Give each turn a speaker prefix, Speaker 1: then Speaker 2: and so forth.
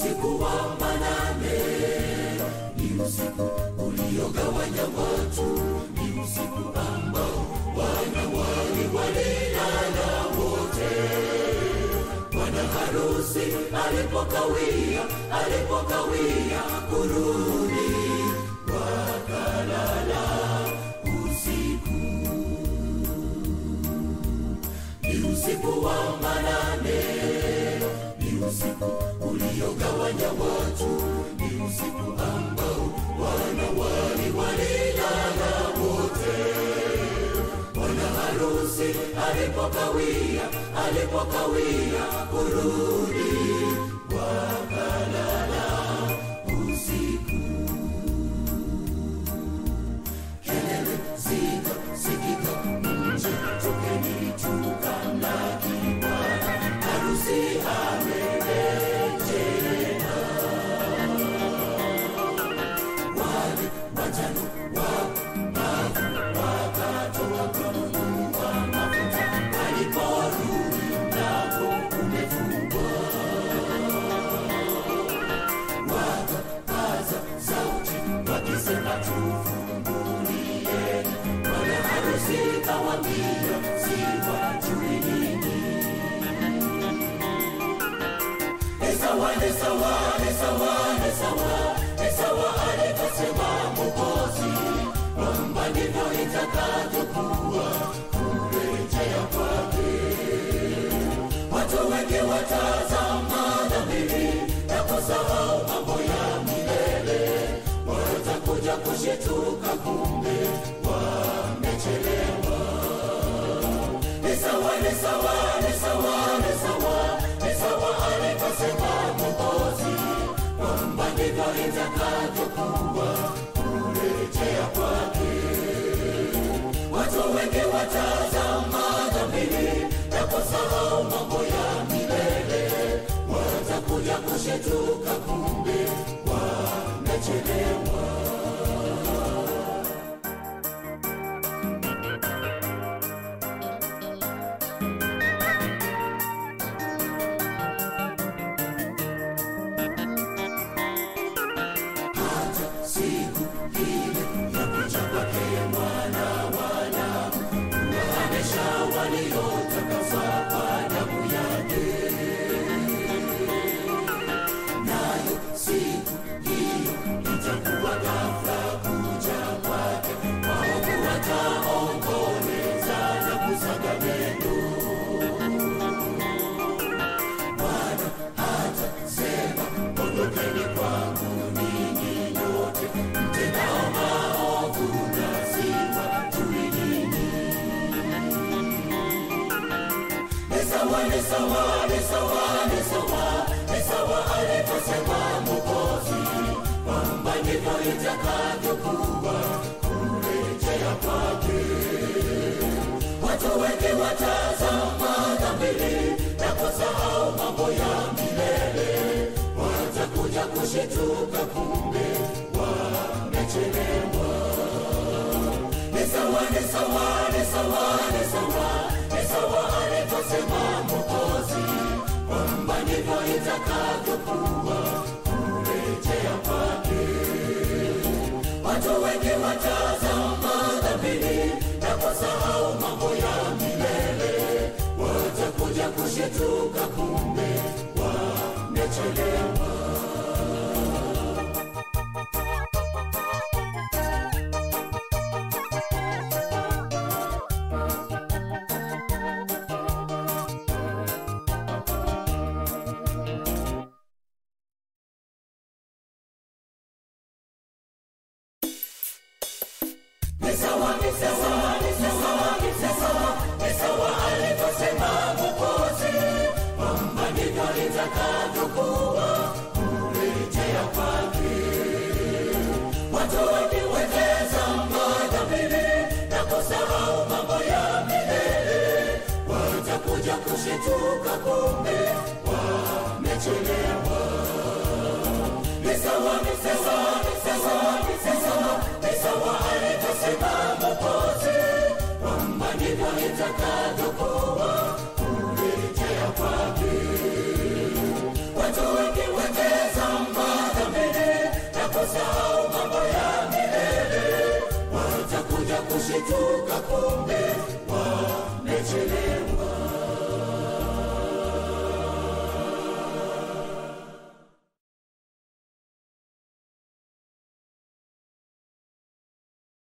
Speaker 1: usiku wa manane, ni usiku uliogawanya watu, ni usiku ambao wanawali walilala wote. Bwana harusi alipokawia, alipokawia kurudi, wakalala usiku. Ni usiku wa manane, ni usiku uliogawanya watu, ni usiku ambao wanawali walilala wote. Bwana harusi alipokawia, alipokawia kurudi, wakalala usiku. Kelele zikasikika nje, tokeni tukamlaki Bwana, harusi amerejea. Wale watano wapumbavu wakatoka kununua mafuta, waliporudi mlango umefungwa. Wakapaza sauti wakisema, tufungulieni. Bwana harusi kawaambia, siwajui ninyi. Ni sawa, ni sawa, ni sawa, ni sawa, ni sawa alivyosema Mwokozi, kwamba ndivyo itakavyokuwa kurejea kwake. Watu wengi watazama dhamiri na kusahau mambo ya milele, watakuja kushituka, kumbe wamechelewa. Ni sawa, ni sawa, ni sawa, ni sawa, ni sawa alivyosema Mwokozi, kwamba ndivyo itakavyokuwa kurejea kwake. Watu wengi watazama dhamiri na kusahau mambo ya milele, watakuja kushituka, kumbe wamechelewa. hata siku ile ya kuja kwake mwana wa Adamu, kuwahamisha waliotakaswa kwa damu yake. Nayo siku hiyo itakuwa ghafla kuja kwake, waovu wataomboleza na kusaga meno. Bwana hatasema ondokeni kwangu ninyi nyote mtendao maovu, na siwajui ninyi. Ni sawa, ni sawa, ni sawa, ni sawa, ni sawa alivyosema Mwokozi, kwamba ndivyo itakavyokuwa kurejea kwake. Watu wengi watazama dhamiri na kusahau mambo ya milele, watakuja kushituka, kumbe wamechelewa. Ni sawa, ni sawa, ni sawa, ni sawa, ni sawa alivyosema Mwokozi, kwamba ndivyo itakavyokuwa kurejea kwake. Watu wengi watazama dhamiri na kusahau mambo ya milele, watakuja kushituka, kumbe wamechelewa. Ni sawa, ni sawa, ni sawa, ni sawa, ni sawa alivyosema Mwokozi, kwamba ndivyo itakavyokuwa kurejea kwake. Watu wengi watazama dhamiri na kusahau mambo ya milele, watakuja kushituka, kumbe wamechelewa. Ni sawa, ni sawa, ni sawa, ni sawa, ni sawa alivyosema Mwokozi, kwamba ndivyo itakavyokuwa kurejea kwake. Watu wengi wateza kushituka kumbe wamechelewa